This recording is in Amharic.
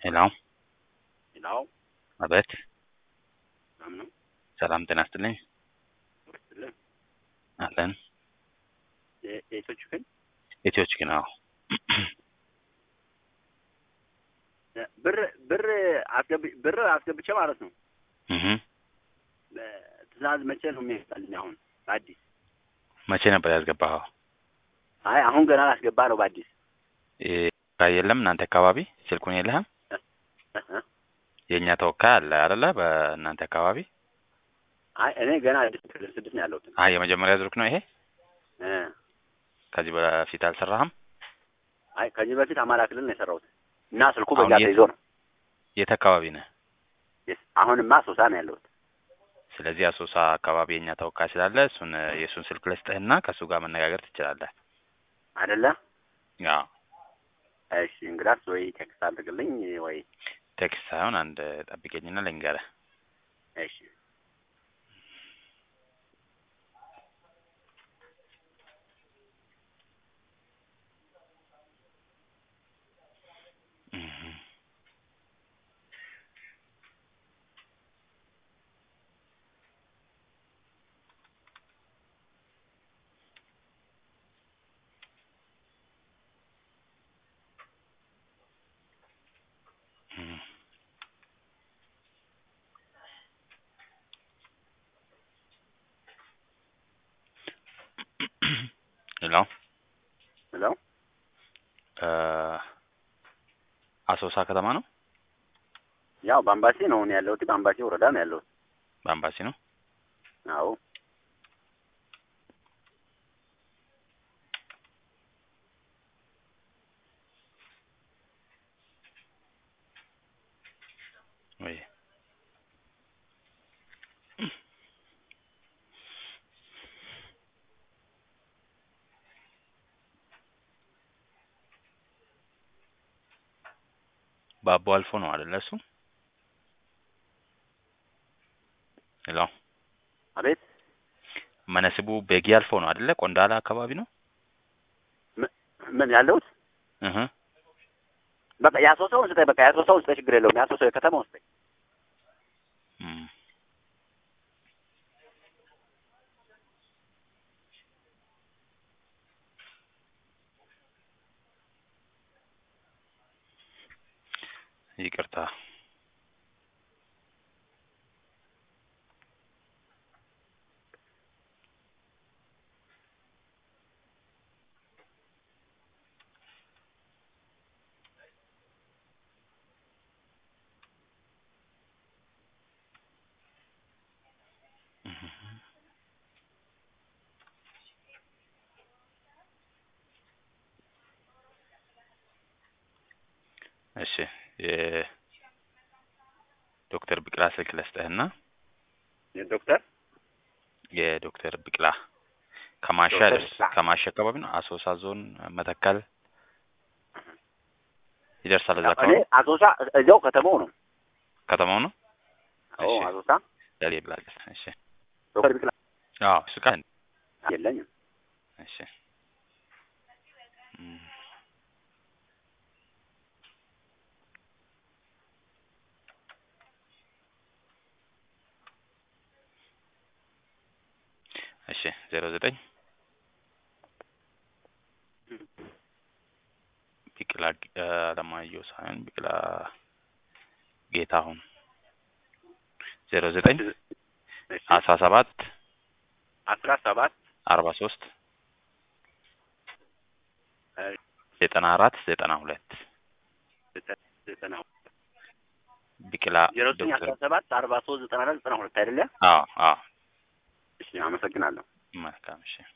ሄሎ ሌላው አቤት ሰላም ነው ሰላም ጤና ይስጥልኝ ወርስልን አለን የቶች ግን ኢትዮች ግን አዎ ብር ብር አስገብ ብር አስገብቼ ማለት ነው። እህ ትእዛዝ መቼ ነው የሚያስጣልኝ? አሁን በአዲስ መቼ ነበር ያስገባኸው? አይ አሁን ገና ላስገባ ነው በአዲስ ተወካይ የለም እናንተ አካባቢ ስልኩን የለህም? እህ የእኛ ተወካይ አለ አይደለ? በእናንተ አካባቢ አይ እኔ ገና አዲስ ክልል ስድስት ነው ያለሁት። አይ የመጀመሪያ ዙርክ ነው ይሄ? እ ከዚህ በፊት አልሰራህም? አይ ከዚህ በፊት አማራ ክልል ነው የሰራሁት እና ስልኩ አሁን በዛ የት- ተይዞ ነው። የት አካባቢ ነህ? የስ- አሁንማ ሶሳ ነው ያለሁት። ስለዚህ አሶሳ አካባቢ የእኛ ተወካይ ስላለ እሱን የእሱን ስልክ ልስጥህና ከእሱ ጋር መነጋገር ትችላለህ። አይደለ? አዎ እሺ እንግዳስ ወይ ቴክስት አድርግልኝ ወይ ቴክስት ሳይሆን አንድ ጠብቀኝና ልንገርህ። እሺ እህ እህ ሄሎ ብለው እ አሶሳ ከተማ ነው? ያው በአምባሲ ነው እኔ ያለሁት። በአምባሲ ወረዳ ነው ያለሁት። በአምባሲ ነው? አዎ ወይ ባቦ አልፎ ነው አይደለ? እሱ ሄሎ አቤት መነስቡ ቤጊ አልፎ ነው አይደለ? ቆንዳላ አካባቢ ነው። ምን ያለሁት እህ በቃ የአሶሳውን ስጠኝ። በቃ የአሶሳውን ስጠኝ፣ ችግር የለውም። የአሶሳው የከተማውን ስጠኝ። እም ይቅርታ እሺ የዶክተር ብቅላ ስልክ ልስጥህና ዶክተር የዶክተር ብቅላ ከማሻ ዶክተር ደርስ ብቅላ። ከማሻ አካባቢ ነው። አሶሳ ዞን መተከል ይደርሳል። እዛ እኔ አካባቢ አሶሳ እዚያው ከተማው ነው። ከተማው ነው። አዎ እሺ። አሶሳ ለሌ ብላል። እሺ ዶክተር ቢክላ አዎ እሱ ቃል የለኝም። እሺ እም እሺ ዜሮ ዘጠኝ ቢቅላ እ አለማየሁ ሳይሆን ቢቅላ ጌታሁን ዜሮ ዘጠኝ እሺ አስራ ሰባት አስራ ሰባት አርባ ሶስት ዘጠና አራት ዘጠና ሁለት ዘጠና ቢቅላ ዜሮ ዘጠኝ ዶክተር አስራ ሰባት አርባ ሶስት ዘጠና አራት ዘጠና ሁለት አይደለ? አዎ አዎ እሺ አመሰግናለሁ። መልካም እሺ